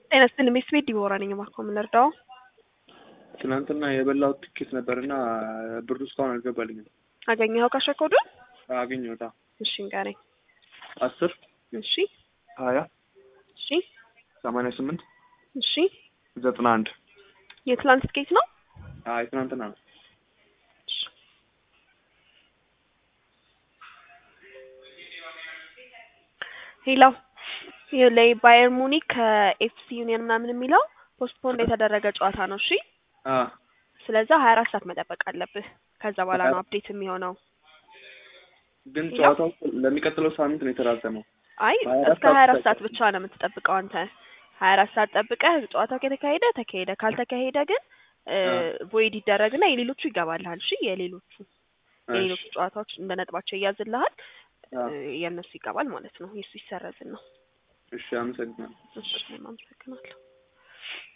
ጤና ይስጥልኝ ሚስ ቤት ዲቦራ ነኝ። እባክዎ ምን ልርዳው? ትናንትና የበላሁት ትኬት ነበርና ብሩ እስካሁን አልገባልኝም። አገኘኸው ካሽ ኮዱን? አገኘሁታ እሺ ንገረኝ። አስር እሺ ሀያ እሺ ሰማንያ ስምንት እሺ ዘጠና አንድ የትላንት ትኬት ነው? አይ ትናንትና ነው። እሺ። ሄሎ ላይ ባየር ሙኒክ ከኤፍሲ ዩኒየን ምናምን የሚለው ፖስትፖንድ የተደረገ ጨዋታ ነው። እሺ አ ስለዛ ሀያ አራት ሰዓት መጠበቅ አለብህ። ከዛ በኋላ ነው አፕዴት የሚሆነው። ግን ጨዋታው ለሚቀጥለው ሳምንት ነው የተራዘመው። አይ ሀያ አራት እስከ ሀያ አራት ሰዓት ሰዓት ብቻ ነው የምትጠብቀው አንተ። ሀያ አራት ሰዓት ጠብቀህ ጨዋታው ከተካሄደ ተካሄደ፣ ካልተካሄደ ግን ቮይድ ይደረግና የሌሎቹ ይገባልሃል። እሺ የሌሎቹ የሌሎቹ ጨዋታዎች እንደ ነጥባቸው ይያዝልሃል፣ አ የእነሱ ይገባል ማለት ነው። የእሱ ይሰረዝን ነው። እሺ አመሰግናለሁ። እሺ እኔም አመሰግናለሁ።